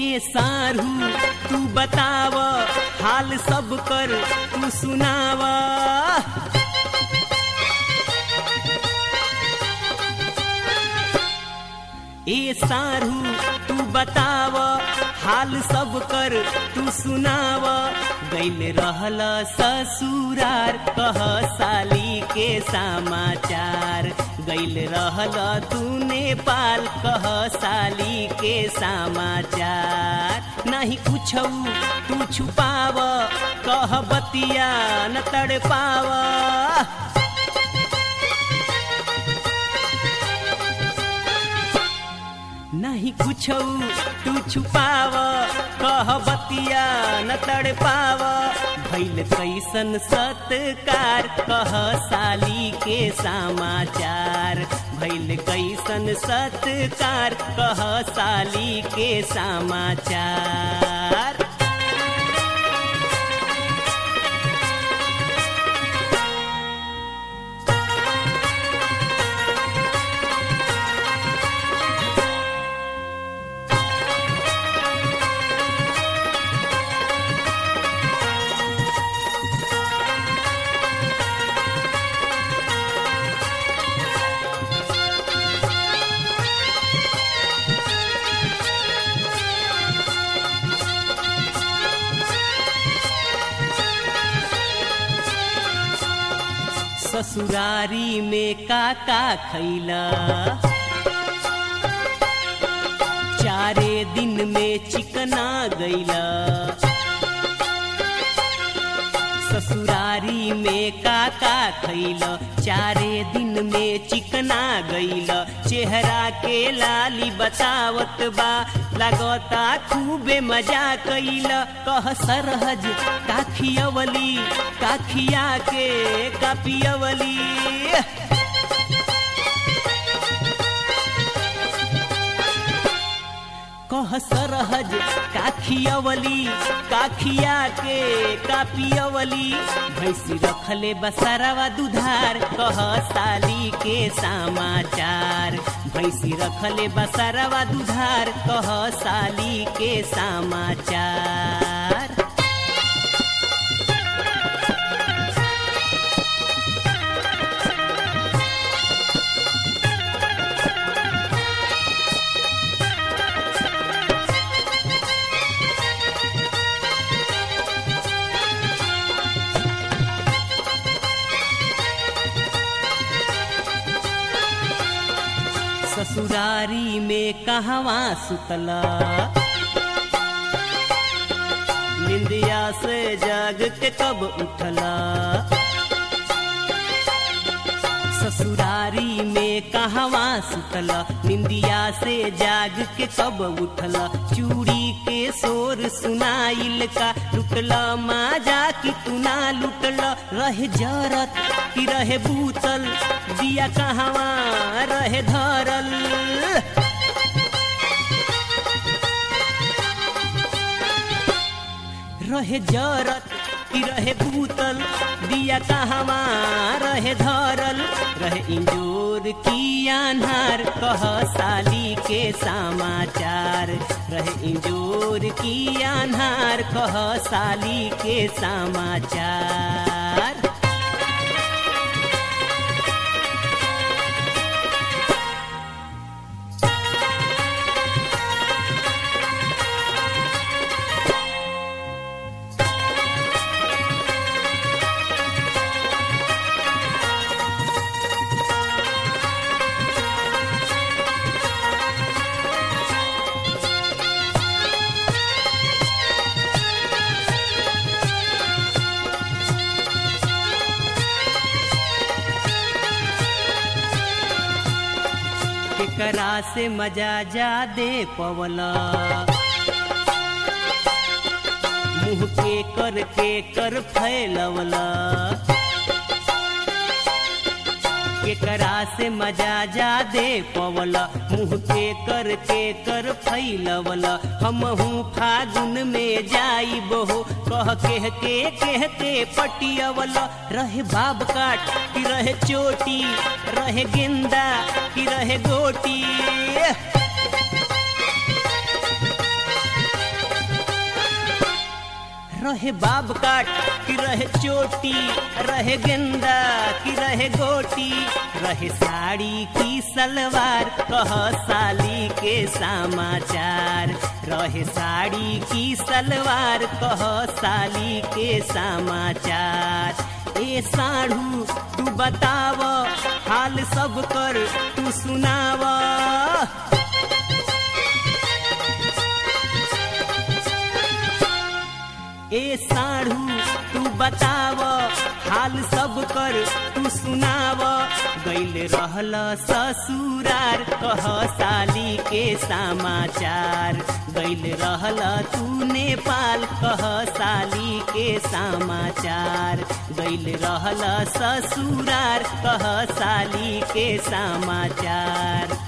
ए सारू तू बताव हाल सब कर तू सुनाव ए सारू तू बताव हाल सब कर तू सुनाव गैल रहल ससुरार कह साली के समाचार गैल रहल तू नेपाल कह साली के समाचार नहीं कुछ तू छुपाव कह बतिया न तड़ पाव नहीं कुछ तू छुपाव कह बतिया न तड़ पाव भैल कैसन सत्कार कह साली के समाचार भैल कैसन सत्कार कह साली के समाचार ससुरारी में काका खैला चारे दिन में चिकना गैला ससुरारी में काका खैला चारे दिन में चिकना गैला चेहरा के लाली बतावत बा लगता खूबे मजा कैला कह सरहज काखियवली काखिया के कापियवली कह सरहज काखियवली काखिया के कापियवली भैंसी रखले बसरवा दुधार कह साली के समाचार भैंसी रखले बसरवा दुधार कह साली के समाचार ससुरारी में कहवा सुतला निंदिया से जाग के कब उठला ससुरारी में कहवा सुतला निंदिया से जाग के कब उठला चूड़ी के शोर सुनाइल का लुटला माजा की तू ना लुटला रहे जरत की रहे बूतल दिया कहवा रहे धरल रहे जरत की रहे बूतल दिया कहवा रहे धरल रहे इंजोर की आन्हार कह साली के समाचार रहे इंजोर की आन्हार कह साली के समाचार केकरा से मजा जा दे पवला मुंह के कर के कर फैलवला केकरा से मजा जा दे पवला मुंह के कर के कर फैलवला हम हूँ फागुन में जाई बहो कह के के कह के पटियवला रहे बाब काट की रहे चोटी रहे गेंदा की रहे गोटी रहे बाब काट कि रहे चोटी रहे गेंदा कि रहे गोटी रहे साड़ी की सलवार कह साली के समाचार रहे साड़ी की सलवार कह साली के समाचार ए साढ़ू तू बताव हाल सब कर तू सुनाव ए साढ़ू तू बताव हाल सब कर तू सुनाव गैल रहल ससुरार कह साली के समाचार गैल रहल तू नेपाल कह साली के समाचार गैल रहल ससुरार कह साली के समाचार